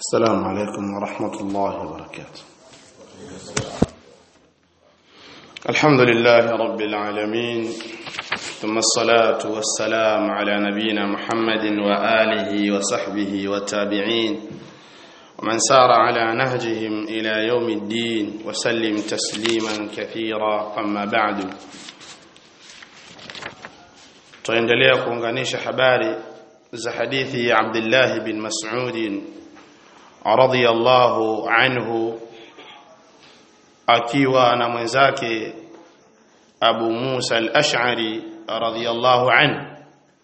السلام عليكم ورحمة الله وبركاته الحمد لله رب العالمين ثم الصلاة والسلام على نبينا محمد وآله وصحبه والتابعين ومن سار على نهجهم إلى يوم الدين وسلم تسليما كثيرا أما بعد tuendelea kuunganisha habari za hadithi ya Abdullah bin Mas'ud radhiyallahu anhu akiwa na mwenzake Abu Musa al-Ash'ari radhiyallahu anhu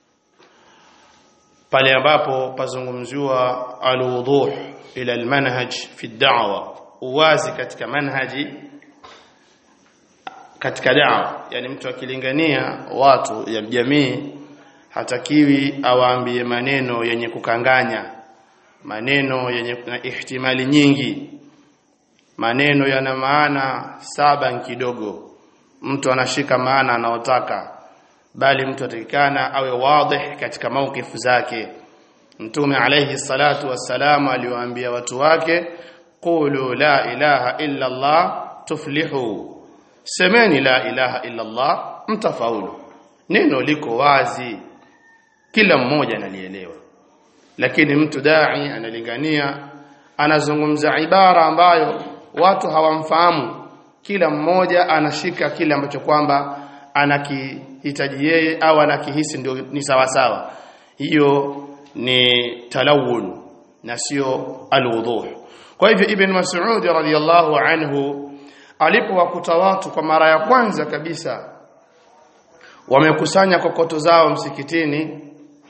pale ambapo pazungumziwa al-wuduh ila al-manhaj fi ad-da'wa uwazi katika manhaji katika da'wa yani mtu akilingania watu ya jamii hatakiwi awaambie maneno yenye kukanganya maneno yenye na ihtimali nyingi maneno yana maana saba kidogo mtu anashika maana anaotaka bali mtu atakikana awe wadih katika maukifu zake mtume alayhi salatu wassalamu aliwaambia watu wake qulu la ilaha illa allah tuflihu semeni la ilaha illa allah mtafaulu neno liko wazi kila mmoja analielewa lakini mtu dai analingania anazungumza ibara ambayo watu hawamfahamu kila mmoja anashika kile ambacho kwamba anakihitaji yeye au anakihisi ndio ni sawa sawa hiyo ni talawun na sio alwuduh kwa hivyo ibn mas'ud radhiyallahu anhu alipowakuta watu kwa mara ya kwanza kabisa wamekusanya kokoto zao msikitini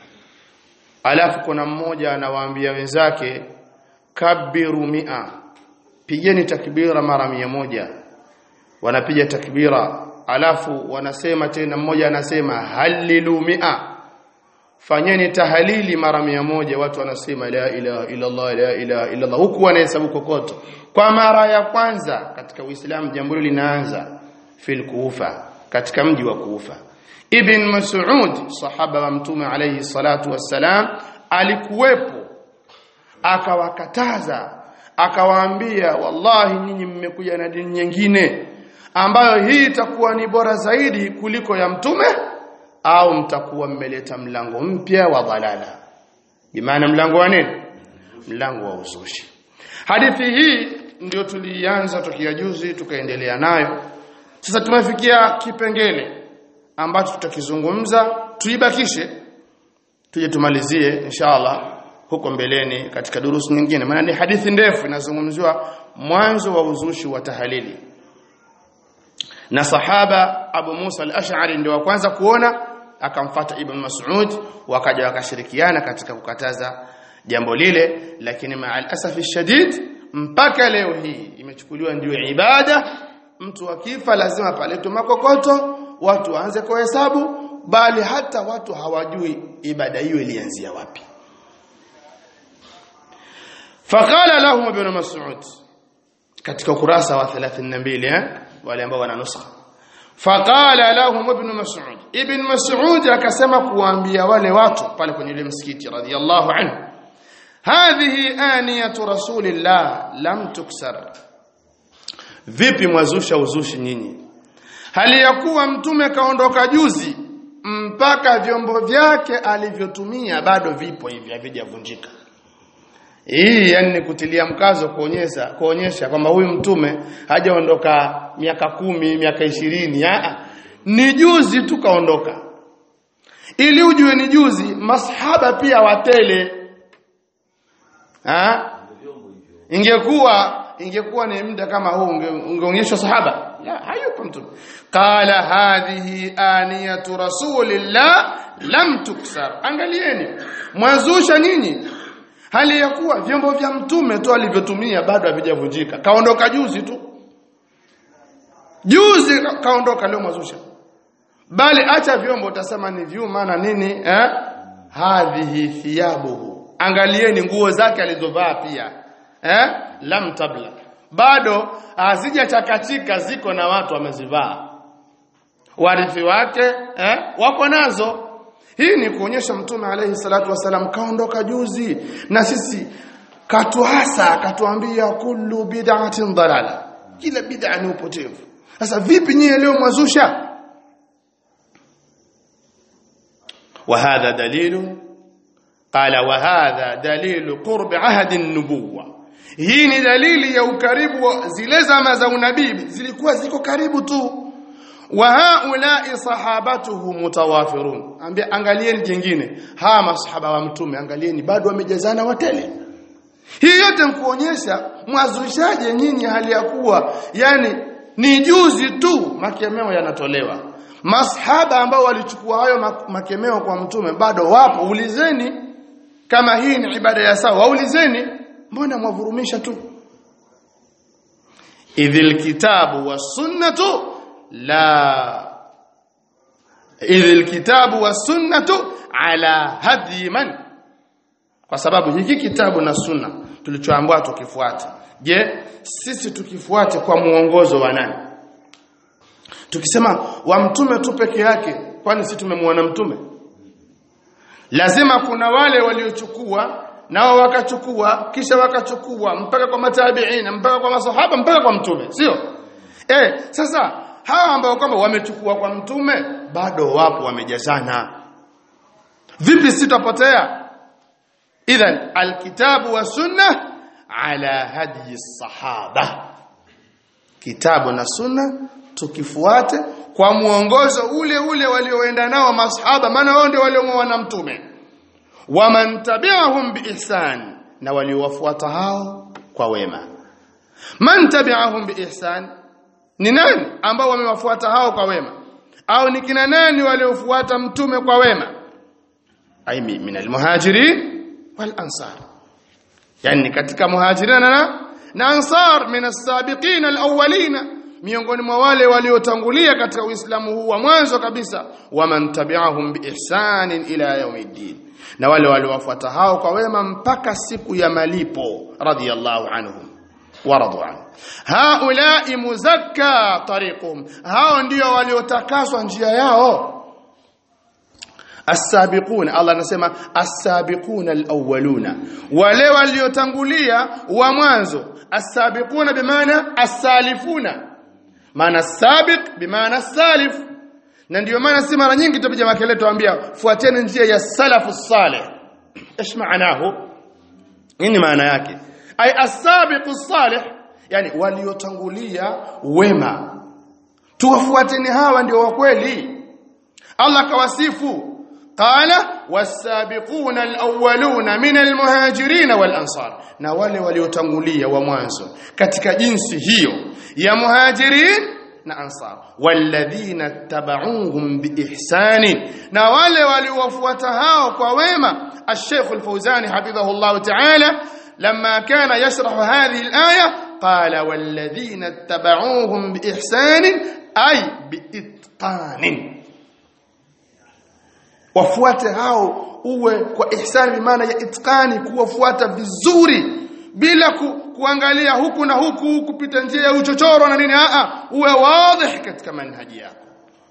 alafu kuna mmoja anawaambia wenzake kabiru mia pigeni takbira mara mia moja wanapiga takbira alafu wanasema tena mmoja anasema halilu mia fanyeni tahalili mara mia moja watu wanasema la ilaha illa Allah la ilaha illa Allah huku wanahesabu kokoto kwa mara ya kwanza katika Uislamu jambo hili linaanza fil Kufa katika mji wa Kufa Ibn Mas'ud sahaba wa mtume alayhi salatu wassalam alikuwepo akawakataza akawaambia wallahi nyinyi mmekuja na dini nyingine ambayo hii itakuwa ni bora zaidi kuliko ya mtume au mtakuwa mmeleta mlango mpya wa dhalala bimaana mlango wa nini mlango wa uzushi hadithi hii ndio tulianza tukia juzi tukaendelea nayo sasa tumefikia kipengele ambacho tutakizungumza tuibakishe tuje tumalizie inshallah huko mbeleni katika durusu nyingine maana ni hadithi ndefu inazungumziwa mwanzo wa uzushi wa tahalili na sahaba Abu Musa al-Ash'ari ndio wa kwanza kuona akamfata Ibn Mas'ud wakaja wakashirikiana katika kukataza jambo lile lakini ma'al asafi shadid mpaka leo hii imechukuliwa ndio ibada mtu akifa lazima paletwe makokoto watu waanze kuhesabu bali hata watu hawajui ibada hiyo ilianzia wapi faqala lahum ibn mas'ud katika ukurasa wa 32 eh wale ambao wana nuskha faqala lahum ibn mas'ud ibn mas'ud akasema kuambia wale watu pale kwenye ile msikiti radhiyallahu anhu hadhihi aniyatu rasulillah lam tuksar vipi mwazusha uzushi nyinyi hali ya kuwa mtume kaondoka juzi mpaka vyombo vyake alivyotumia bado vipo hivi havijavunjika hii yani ni kutilia mkazo kuonyesha kuonyesha kwamba huyu mtume hajaondoka miaka kumi miaka ishirini ni juzi tu kaondoka ili ujue ni juzi masahaba pia watele ha? ingekuwa ingekuwa ni muda kama huu ungeonyeshwa sahaba la hayupo mtume qala hadhihi aniyatu rasulillah lam tuksar angalieni mwazusha nyinyi hali ya kuwa vyombo vya mtume tu alivyotumia bado havijavunjika kaondoka juzi tu juzi kaondoka leo mwazusha bali acha vyombo utasema ni vyuma na nini eh hadhihi thiyabuhu angalieni nguo zake alizovaa pia eh lam tabla bado hazijachakatika ziko na watu wamezivaa warithi wake eh wako nazo hii ni kuonyesha mtume alayhi salatu wasalam kaondoka juzi na sisi katuhasa akatuambia kullu bid'atin dalala kila bid'a ni upotevu sasa vipi nyie leo mwazusha وهذا دليل قال وهذا دليل قرب عهد النبوة hii ni dalili ya ukaribu wa zile zama za unabii zilikuwa ziko karibu tu wa haulai sahabatuhu mutawafirun ambia angalieni jingine hawa masahaba wa mtume angalieni bado wamejazana watele hii yote mkuonyesha mwazushaje nyinyi hali ya kuwa yani ni juzi tu makemeo yanatolewa masahaba ambao walichukua hayo makemeo kwa mtume bado wapo ulizeni kama hii ni ibada ya sawa waulizeni mbona mwavurumisha tu idhil kitabu wasunnatu la idhil kitabu wasunnatu ala hadi man kwa sababu hiki kitabu na sunna tulichoambiwa tukifuate je sisi tukifuate kwa muongozo wa nani tukisema wa mtume tu peke yake kwani sisi tumemwona mtume lazima kuna wale waliochukua nao wakachukua kisha wakachukua mpaka kwa matabiina mpaka kwa masahaba mpaka kwa mtume sio eh sasa hawa ambao kwamba wamechukua kwa mtume bado wapo wamejazana vipi sitapotea idhan alkitabu wa sunna ala hadi sahaba kitabu na sunna tukifuate kwa muongozo ule ule walioenda nao masahaba maana wao ndio waliomwona mtume waman tabi'ahum biihsan na waliowafuata hao kwa wema man tabi'ahum biihsan ni nani ambao wamewafuata hao kwa wema au ni kina nani waliofuata mtume kwa wema ai min almuhajirin wal ansar yani katika muhajirin na na ansar min as-sabiqin al-awwalina miongoni mwa wale waliotangulia katika Uislamu huu wa mwanzo kabisa waman tabi'ahum biihsanin ila yaumiddin na wale waliowafuata hao kwa wema mpaka siku ya malipo radiyallahu anhum waradu anhu haulai muzakka tariqum hao ndio waliotakaswa njia yao as-sabiqun Allah anasema as-sabiqun al-awwaluna wale waliotangulia wa mwanzo as-sabiquna bimaana as-salifuna maana sabiq bimaana salif na ndio maana si mara nyingi tupija makele tuambia fuateni njia ya salafu salih ايش معناه nini maana yake ay as-sabiqu salih yani waliotangulia wema tuwafuateni hawa ndio wa kweli Allah kawasifu qala was-sabiquna al-awwaluna min al-muhajirin wal-ansar na wale waliotangulia wa mwanzo katika jinsi hiyo ya muhajirin na ansar walladhina tabauhum biihsani na wale waliowafuata hao kwa wema الشيخ الفوزاني حفظه الله تعالى لما كان يشرح هذه الآية قال والذين اتبعوهم بإحسان أي بإتقان wafuate hao uwe kwa ihsani maana ya itqani kuwafuata vizuri bila ku, kuangalia huku na huku kupita njia ya uchochoro na nini a uwe wazi katika manhaji yako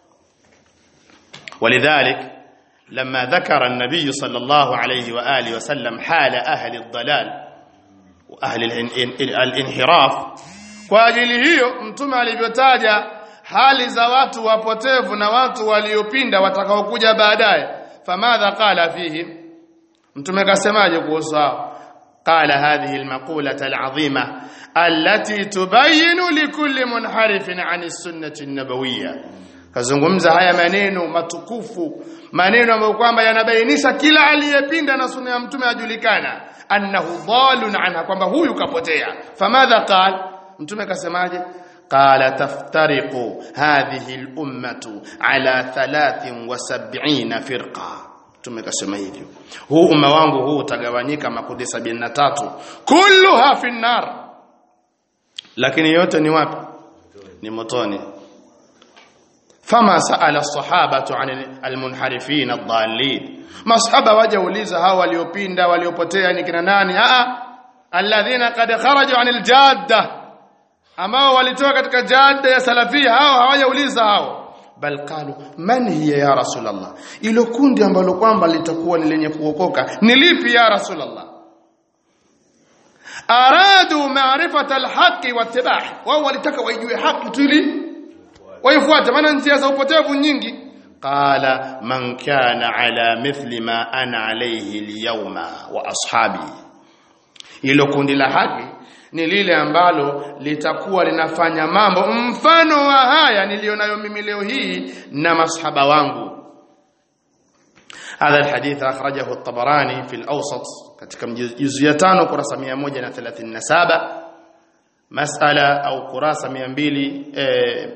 ولذلك لما ذكر النبي صلى الله عليه واله وسلم حال اهل الضلال واهل الانحراف kwa ajili hiyo mtume alivyotaja hali za watu wapotevu na watu waliopinda watakaokuja baadaye famadha qala fihi mtume kasemaje kuhusu hao قال هذه المقولة العظيمة التي تبين لكل منحرف عن السنة النبوية kazungumza haya maneno matukufu maneno ambayo kwamba yanabainisha kila aliyepinda na sunna ya mtume ajulikana annahu dhalun anha kwamba huyu kapotea famadha qal mtume kasemaje qala taftariqu hadhihi al-ummatu ala 73 firqa mtume kasema hivyo huu umma wangu huu utagawanyika makundi 73 kulluha fi nar lakini yote ni wapi ni motoni فما سأل الصحابة عن المنحرفين الضالين masahaba wajauliza hao waliopinda waliopotea ni kina nani a alladhina qad kharaju anil jadda ambao walitoka katika jadda ya salafia hao hawajauliza hao bal qalu man hiya ya rasulullah ilo kundi ambalo kwamba litakuwa ni lenye kuokoka ni lipi ya rasulullah aradu ma'rifata alhaqi wattibah wao walitaka waijue haki tu ili waifuate maana njia za upotevu nyingi qala man kana ala mithli ma ana alayhi alyawma wa ashabi hilo kundi la haki ni lile ambalo litakuwa linafanya mambo mfano wa haya nilionayo mimi leo hii na masahaba wangu هذا الحديث أخرجه الطبراني في الأوسط katika juzu ya 5 kurasa 137 masala au kurasa 200 eh,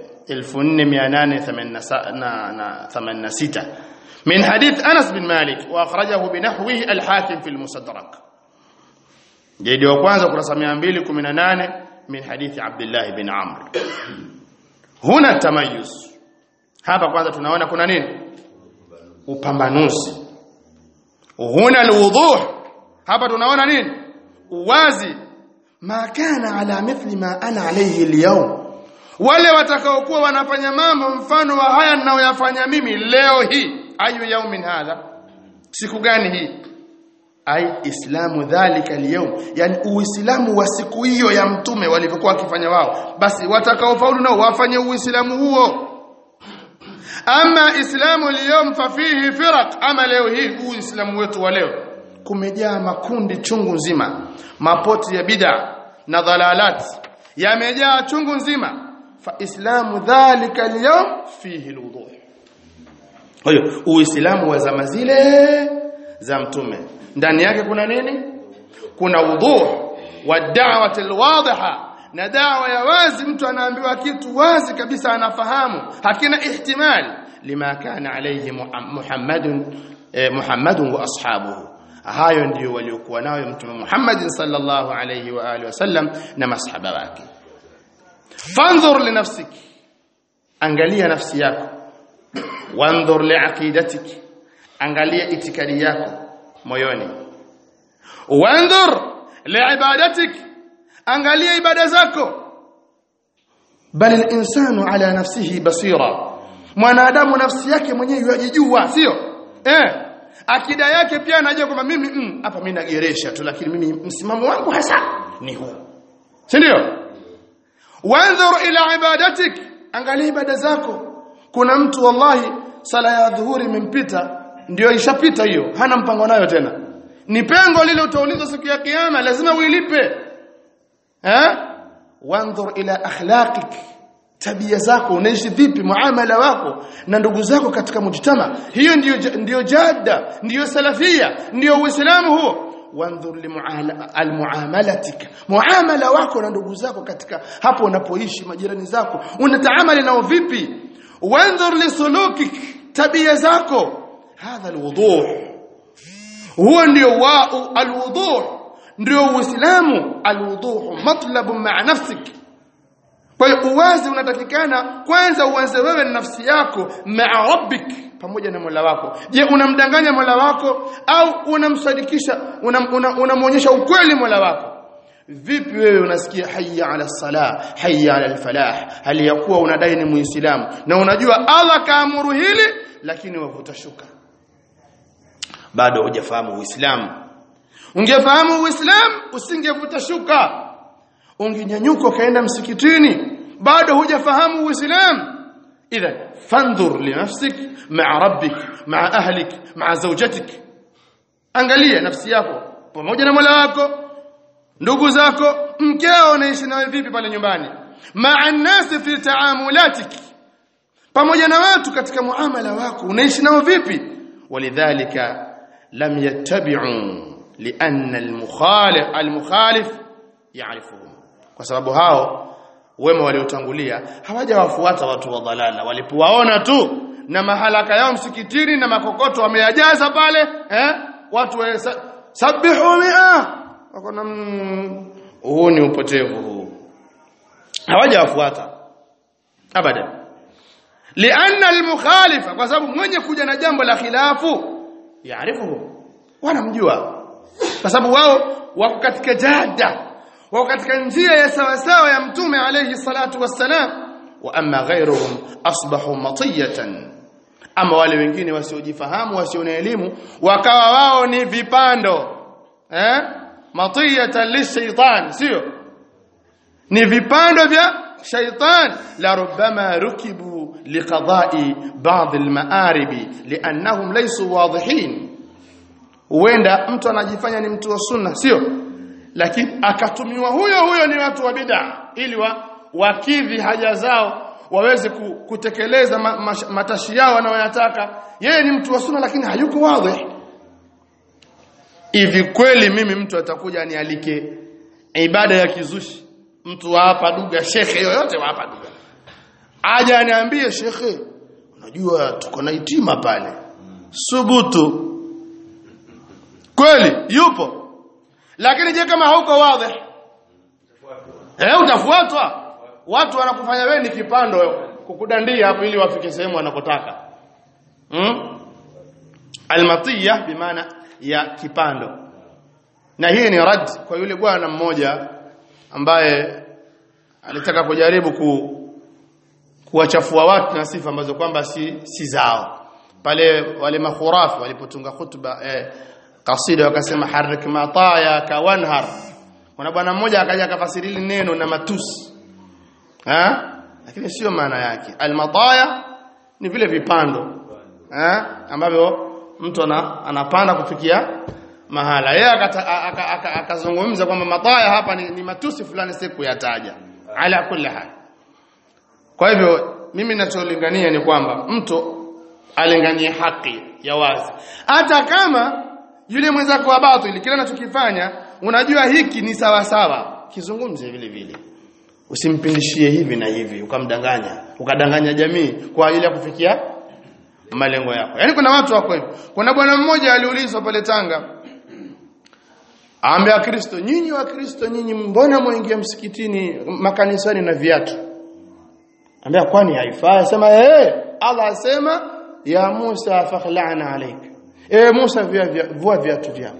1486 من حديث أنس بن مالك وأخرجه بنحوه الحاكم في المستدرك جيد وكwanza kurasa 218 من حديث عبد الله بن عمرو هنا التميز hapa kwanza tunaona kuna nini upambanuzi huna alwuduh hapa tunaona nini uwazi ma kana ala mithli ma ana alayhi alyawm wale watakaokuwa wanafanya mambo mfano wa haya ninayoyafanya mimi leo hii ayu yaumin hadha siku gani hii ai islamu dhalika alyawm yani uislamu wa siku hiyo ya mtume walivyokuwa wakifanya wao basi watakaofaulu nao wafanye uislamu huo ama islamu liyom fafihi firaq ama leo hii uislamu wetu wa leo kumejaa makundi chungu nzima mapoti ya bid'a na dhalalat yamejaa chungu nzima fa islamu dhalika alyawm fihi alwuduh kwa hiyo uislamu wa zama zile za mtume ndani yake kuna nini kuna wuduh wa da'wati alwadhiha na dawa ya wazi mtu anaambiwa kitu wazi kabisa anafahamu hakina ihtimali lima kana alayhi Muhammadun eh, Muhammadun wa ashabuhu hayo ndiyo waliokuwa nayo mtume Muhammad sallallahu alayhi wa alihi wasallam na masahaba wake fanzur li nafsiki angalia nafsi yako wanzur li aqidatik angalia itikadi yako moyoni wanzur li ibadatik angalia ibada zako bali al-insanu ala nafsihi basira mwanadamu nafsi yake mwenyewe yajijua sio eh akida yake pia anajua kwamba mimi hapa mimi nageresha tu lakini mimi msimamo wangu hasa ni huu si ndio wanzur ila ibadatik angalia ibada zako kuna mtu wallahi sala ya dhuhuri imempita ndio ishapita hiyo hana mpango nayo tena ni pengo lile utaulizwa siku ya kiyama lazima uilipe eh wanzur ila akhlaqik tabia zako unaishi vipi muamala wako na ndugu zako katika mujtama hiyo ndiyo ndiyo jadda ndiyo salafia ndiyo uislamu huo wanzur limuamalatika muamala wako na ndugu zako katika hapo unapoishi majirani zako unataamali nao vipi wanzur lisulukik tabia zako hadha alwuduh huo ndio wa alwuduh ndio uislamu alwuduh matlabu ma'a nafsik kwa hiyo uwazi unatakikana kwanza uanze wewe na nafsi yako ma'a rabbik pamoja na Mola wako je unamdanganya Mola wako au unamsadikisha unamwonyesha una, una ukweli Mola wako vipi wewe unasikia hayya ala salah hayya ala alfalah hali ya kuwa unadai ni muislamu na unajua Allah kaamuru hili lakini wavuta shuka bado hujafahamu uislamu ungefahamu uislamu usingevuta shuka ungenyanyuka kaenda msikitini bado hujafahamu uislamu idhan fandhur li nafsik ma'a rabbik ma'a ahlik ma'a zawjatik angalia nafsi yako pamoja na Mola wako ndugu zako mkeo unaishi nawe vipi pale nyumbani ma'a nasi fi taamulatik pamoja na watu katika muamala wako unaishi nao vipi walidhalika lam yattabi'u lianna al-mukhalif al-mukhalif ya'rifuhum kwa sababu hao wema waliotangulia hawajawafuata watu wa dhalala walipowaona tu na mahalaka yao msikitini na makokoto wameyajaza pale eh watu wa sabihu mi'a wakona huu ni upotevu huu hawajawafuata abadan lianna almukhalifa kwa sababu mwenye kuja na jambo la khilafu yaarifuhu wanamjua kwa sababu wao wako katika jada wako katika njia ya sawa sawa ya mtume alayhi salatu wassalam wa amma ghayruhum asbahu matiyatan ama wale wengine wasiojifahamu wasio na elimu wakawa wao ni vipando eh matiyatan lishaitan sio ni vipando vya shaitan la rubbama rukibu liqada'i ba'd almaaribi li'annahum laysu wadihin huenda mtu anajifanya ni mtu wa sunna sio lakini akatumiwa huyo huyo ni watu wa bid'a ili wa, wakidhi haja zao waweze ku, kutekeleza ma, ma, matashi yao wanayoyataka yeye ni mtu wa sunna lakini hayuko wazi hivi kweli mimi mtu atakuja anialike ibada ya kizushi mtu wa hapa duga shekhe yoyote wa hapa duga aje aniambie shekhe unajua tuko na itima pale subutu kweli yupo lakini je kama hauko wazi eh utafuatwa watu wanakufanya wewe ni kipando kukudandia hapo ili wafike sehemu wanakotaka hmm? almatiya bimaana ya kipando na hii ni rad kwa yule bwana mmoja ambaye alitaka kujaribu ku kuwachafua watu na sifa ambazo kwamba si, si zao pale wale makhurafi walipotunga khutba eh, kasida wakasema harik mataya kawanhar kuna bwana mmoja akaja akafasiri neno na matusi ha lakini sio maana yake almataya ni vile vipando ha ambavyo mtu ana, anapanda kufikia mahala yeye akazungumza kwamba mataya hapa ni, ni matusi fulani siku yataja ala kulli hal kwa hivyo mimi ninacholingania ni kwamba mtu alinganie haki ya wazi hata kama yule mwenzako wa batili kile anachokifanya unajua hiki ni sawa sawa kizungumze vile vile usimpindishie hivi na hivi ukamdanganya ukadanganya jamii kwa ajili ya kufikia malengo yako yani kuna watu wako hivyo kuna bwana mmoja aliulizwa pale Tanga Aambia Kristo nyinyi wa Kristo nyinyi mbona mwaingia msikitini makanisani na viatu Ambia kwani haifai sema eh Allah asema ya Musa fakhla'na alayk eh Musa vua viatu vyako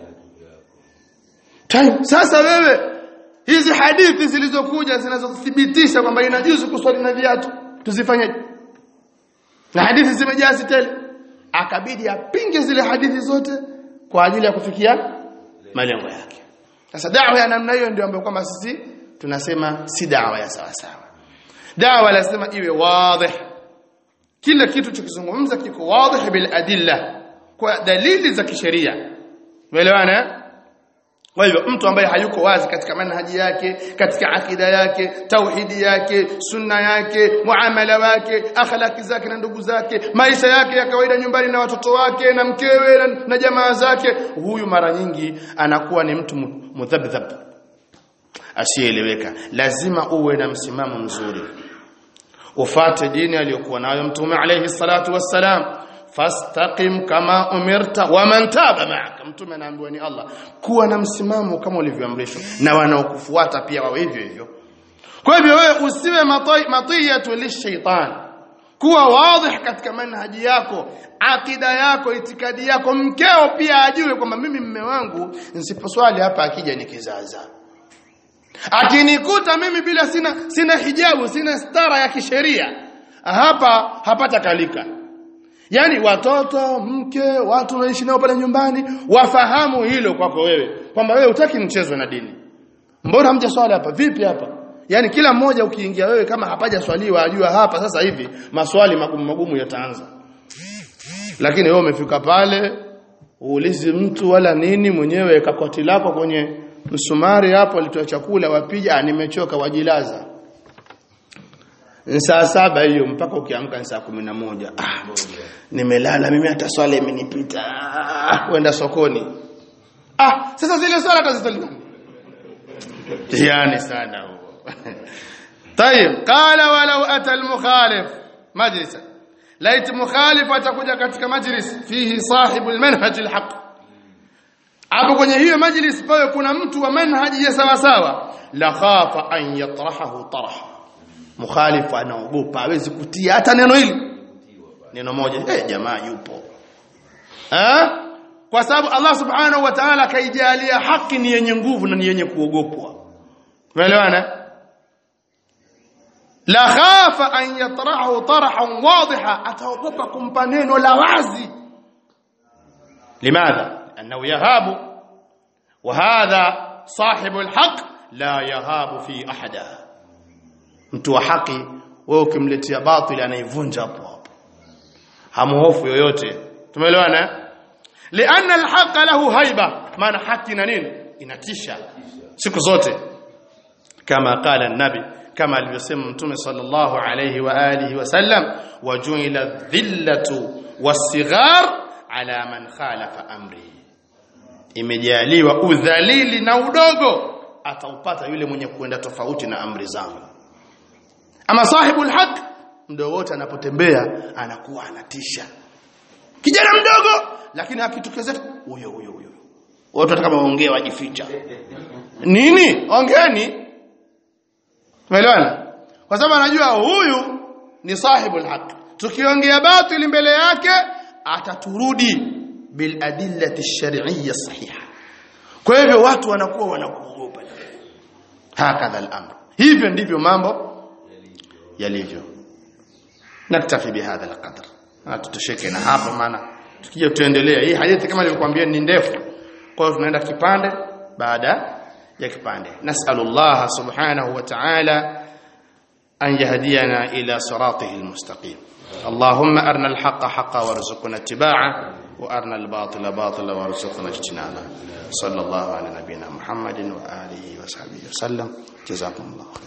sasa wewe hizi hadithi zilizokuja zinazothibitisha kwamba inajuzu kuswali na viatu tuzifanye na hadithi zimejaa tele akabidi apinge zile hadithi zote kwa ajili ya kufikia malengo yake sasa dawa ya namna hiyo ndio ambayo kwamba sisi tunasema si dawa ya sawa sawa dawa lazima iwe wazi kila kitu tukizungumza kiko wazi bil adilla kwa dalili za kisheria umeelewana kwa hivyo mtu ambaye hayuko wazi katika manhaji yake katika akida yake tauhidi yake sunna yake muamala wake akhlaki zake na ndugu zake maisha yake ya kawaida nyumbani na watoto wake na mkewe na, na jamaa zake huyu mara nyingi anakuwa ni mtu mudhabdhab asieleweka lazima uwe na msimamo mzuri ufate dini aliyokuwa nayo mtume alayhi salatu wassalam fastaqim kama umirta wa man taba ma'aka mtume anaambiwa ni Allah kuwa na msimamo kama ulivyoamrishwa na wanaokufuata pia wawe hivyo hivyo kwa hivyo wewe usiwe matiyatu lishaitan kuwa wazi katika manhaji yako akida yako itikadi yako mkeo pia ajue kwamba mimi mme wangu nisiposwali hapa akija ni kizaza akinikuta mimi bila sina sina hijabu sina stara ya kisheria hapa hapata kalika yani watoto mke watu wanaishi nao pale nyumbani wafahamu hilo kwako wewe kwamba wewe utaki mchezo na dini mbona hamja swali hapa vipi hapa yani kila mmoja ukiingia wewe kama hapaja swaliwa ajua hapa sasa hivi maswali magumu magumu yataanza lakini wewe umefika pale uulizi mtu wala nini mwenyewe kakoti lako kwenye msumari hapo alitoa chakula wapija nimechoka wajilaza saa saba hiyo mpaka ukiamka ni saa kumi na moja ah, nimelala mimi hata swala imenipita ah, kwenda sokoni ah sasa zile swala atazitolea yani sana huo طيب قال ولو اتى المخالف مجلسا ليت مخالف atakuja katika majlis fihi sahibu almanhaj alhaq hapo kwenye hiyo majlis pale kuna mtu wa manhaji ya sawa sawa la khafa an yatrahahu taraha mukhalifu anaogopa hawezi kutia hata neno hili neno moja eh jamaa yupo eh kwa sababu Allah subhanahu wa ta'ala kaijalia haki ni yenye nguvu na ni yenye kuogopwa umeelewana la khafa an yatrahu tarahan wadiha ataogopa kumpa neno la wazi limadha annahu yahabu wa hadha sahibul haq la yahabu fi ahada mtu wa haki wewe ukimletea batili anaivunja hapo hapo hamuhofu yoyote tumeelewana lianna alhaqa lahu haiba maana haki na nini inatisha siku zote kama qala nabi kama alivyosema mtume sallallahu alayhi wa alihi wasallam wajuila dhillatu wasighar ala man khalafa amri imejaliwa udhalili na udogo ataupata yule mwenye kuenda tofauti na amri zangu ama sahibul haq mdogo wote anapotembea anakuwa anatisha kijana mdogo lakini akitokezea huyo huyo huyo watu hata kama waongee wajificha nini ongeeni umeelewana kwa sababu anajua huyu ni sahibul haq tukiongea batili mbele yake ataturudi bil adillati shar'iyya sahiha kwa hivyo watu wanakuwa wanakuogopa hakadha al-amr hivyo ndivyo mambo yalivyo naktafi bihadha alqadr na tutosheke na hapa maana tukija tuendelea hii hadithi kama nilivyokuambia ni ndefu kwa hiyo tunaenda kipande baada ya kipande nasallallahu subhanahu wa ta'ala an yahdiyana ila siratihi almustaqim اللهم أرنا الحق حقا وارزقنا اتباعه وأرنا الباطل باطلا وارزقنا اجتنابه صلى الله على نبينا محمد وآله وصحبه وسلم جزاكم الله خير